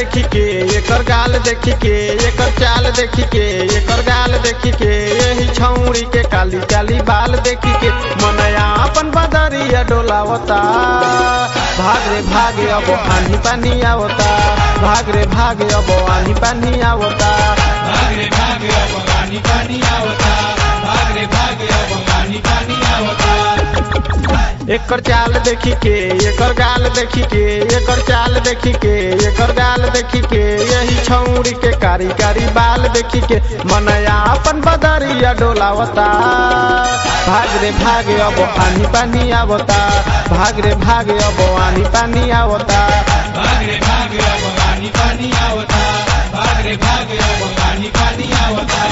देखी के एकर गाल देखी के एकर चाल देखी के एकर गाल देखी के यही छौरी के काली काली बाल देखी के मनया अपन बदरिया डोलावता भाग रे भागे अब आनी पानी आवता भाग रे भागे अब आनी पानी आवता भागरे भागे अब पानी पानी आवता भागरे भागे अब पानी पानी आवता एकर चाल देखी के एकर गाल देखी के एकर चाल देखी के एकर गाल देखी के यही छौरी के कारी कारी बाल देखी के मनया अपन बदरिया डोलावता भाग रे भागे अब आनी पानी आवता भाग रे भागे अब आनी पानी आवता भागरे भागे अब पानी पानी आवता भागरे भागे अब पानी पानी आवता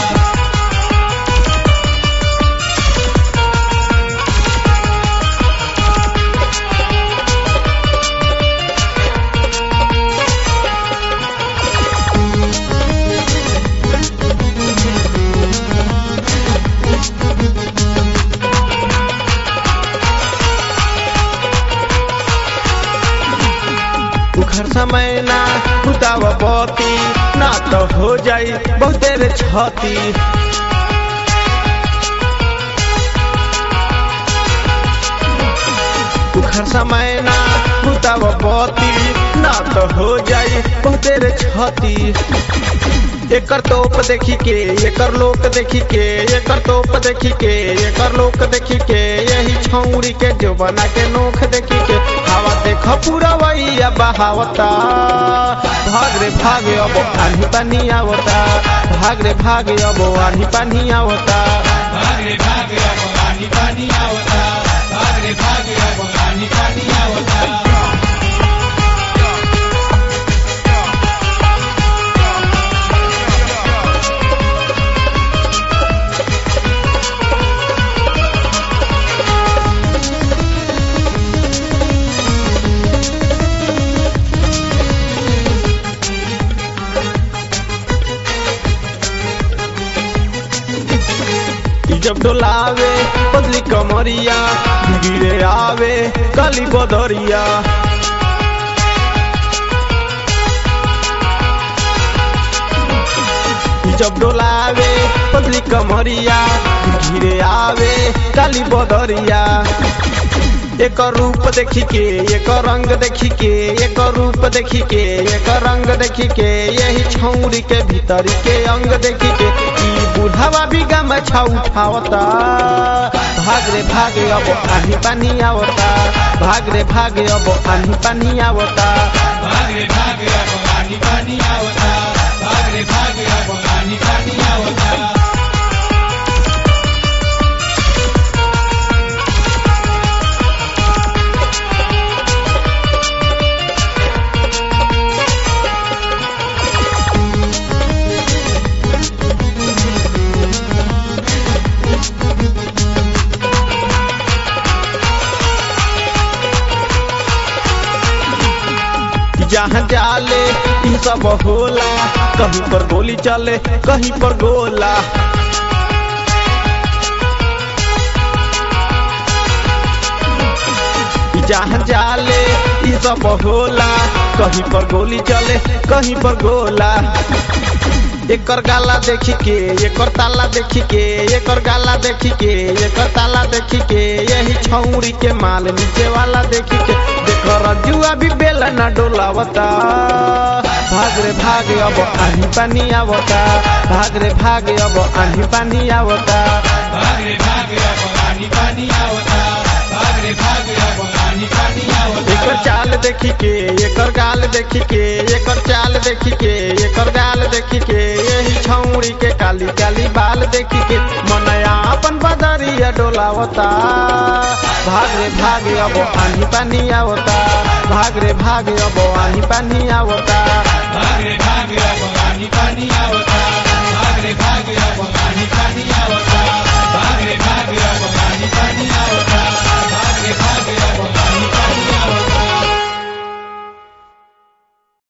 उखर समय ना उताव बती ना तो हो जाई बहुते रे छती उखर समय ना उताव बती ना तो हो जाई बहुते रे छती एकर तोप देखी के एकर लोक देखी के एकर तोप देखी के एकर लोक देखी के यही छौरी के जो बना के नोख देखी के हवा देख पूरा वैया बहावता भाग रे भागे अब आनी पानी आवता भाग रे भागे अब आनी पानी आवता भागरे भागे अब पानी पानी आवता भागरे भागे अब पानी पानी आवता ई जब डोलावे बदली कमरिया गिरे आवे काली बदरिया ई जब डोलावे बदली कमरिया गिरे आवे काली बदरिया एकर रूप देखी के एकर रंग देखी के एकर रूप देखी के एकर रंग देखी के यही छौरी के भीतरी के अंग देखी के ई बुढ़ावा भी गमछा उठावता भाग रे भागे अब आनी पानी आवता भाग रे भागे अब आनी पानी आवता भागरे भागे अब पानी पानी आवता भागरे भागे अब पानी पानी आवता जहाँ जाले ई सब होला कहीं पर गोली चले कहीं पर गोला जहाँ जाले ई सब होला कहीं पर गोली चले कहीं पर गोला एकर गाला देखी के एकर ताला देखी के एकर गाला देखी के एकर ताला देखी के यही छौरी के माल नीचे वाला देखी के देकर जुआ भी बेला ना डोलावता भाग रे भाग अब आनी पानी आवता भाग रे भाग अब आनी पानी आवता भागरे भागे अब पानी पानी आवता भागरे भागे अब पानी पानी आवता एकर चाल देखी के एकर गाल देखी के एकर चाल देखी के एकर गाल देखी के यही छौरी के काली काली बाल देखी के मनया अपन बदरिया डोलावता भाग रे भागे अब आनी पानी आवता भाग रे भागे अब आनी पानी आवता भागरे भागे अब